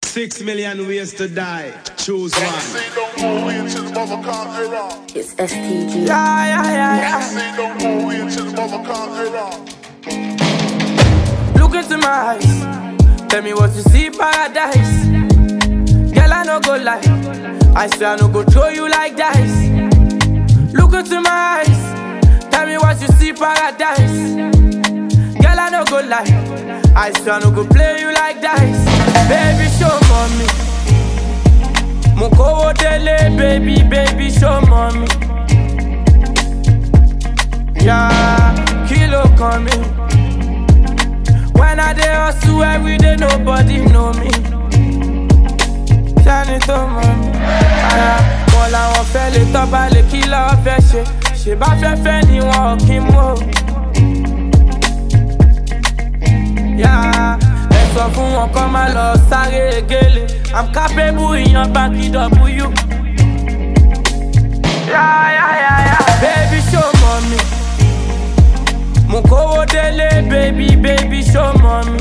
Six million ways to die. Choose one. Say don't go into the mother can't error. It's STG. Yeah, yeah, yeah, yeah. Say don't go into the mother can't error. Look into my eyes. Tell me what you see, paradise. Girl, I no go lie. I swear I no go throw you like dice. Look into my eyes. Tell me what you see, paradise. Girl, I no go lie. I swear I no go play you like dice. Baby, show mommy. Mukowo dele, baby, baby, show mommy. Yeah, kilo coming. When I dey hustle every day, nobody know me. Ṣáni tó mọ̀ mí. Ara wọn làwọn fẹ́ lè tọ́ba lè kí lọ́wọ́ fẹ́ ṣe. Ṣé bá fẹ́ fẹ́ ni wọn ò kí mú o. Yá ẹ sọ fún wọn kọ́ máa lọ sáré gélé. I'm capable ìyan báńkì W. Yá yá yá yá. Baby show mọ̀ mi. Mo kówó délé, baby, baby, show mommy.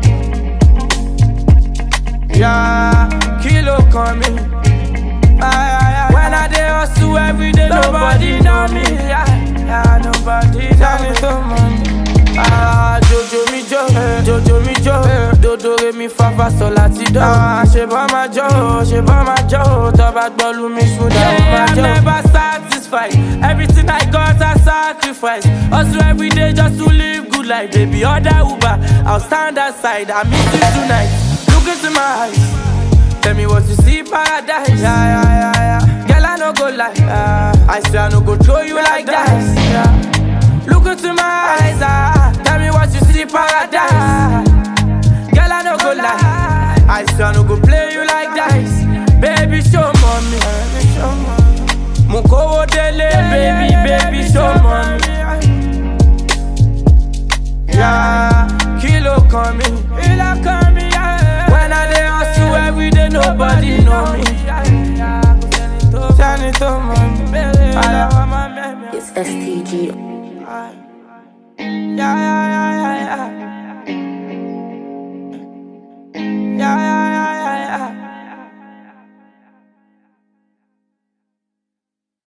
Yeah, kilo kan mi. Ah, yeah, yeah, When I dey hustle every day, nobody know me. Yeah, yeah, nobody know me. to money. Ah, Jojo mi jo, Jojo mi jo, dodo re mi fa fa sol láti do. Ah, ṣe bá ma jó, ṣe bá ma jó, tó bá gbọ́ lu mi ṣúdà ó ma jó. I'm never satisfied, everything I got I sacrifice. Hustle every day just to live good life, baby. Order Uber, I'll stand aside, I miss you tonight. Look into my eyes, tell me what you see, paradise. Yeah, yeah, yeah, yeah. Girl, I no go lie, yeah. I swear I no go throw you like dice. Yeah. Look into my eyes, ah. Tell me what you see, paradise. Girl, I no go lie. I swear I no go play